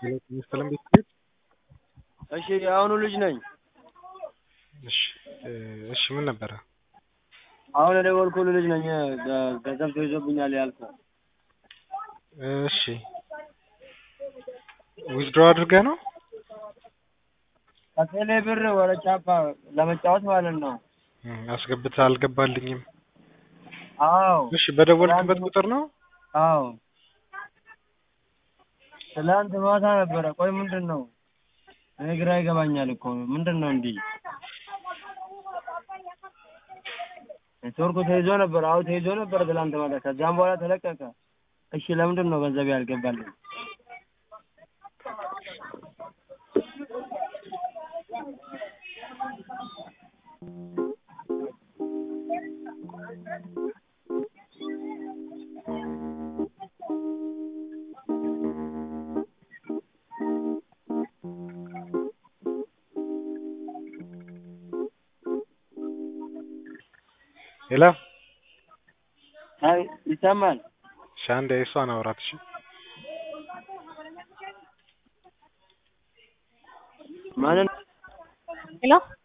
ሰላም ቤት እሺ የአሁኑ ልጅ ነኝ። እሺ እሺ ምን ነበረ? አሁን የደወልኩልህ ልጅ ነኝ። ገ- ገንዘብ ተይዞብኛል ያልኩህ። እሺ ዊዝድሮ አድርገህ ነው? ከቴሌ ብር ወደ ቻፓ ለመጫወት ማለት ነው። እም፣ አስገብተህ አልገባልኝም። አዎ እሺ በደወልክበት ቁጥር ነው? አዎ ትላንት ማታ ነበረ። ቆይ ምንድን ነው? እኔ ግራ ይገባኛል እኮ ምንድን ነው እንዲህ? ኔትወርኩ ተይዞ ነበር። አዎ ተይዞ ነበር ትላንት ማታ። ከዛም በኋላ ተለቀቀ። እሺ ለምንድን ነው ገንዘብ ያልገባልኝ? ሄሎ አይ ይሰማል። እሺ አንዴ እሷን አውራት እሺ። ማንን? ሄሎ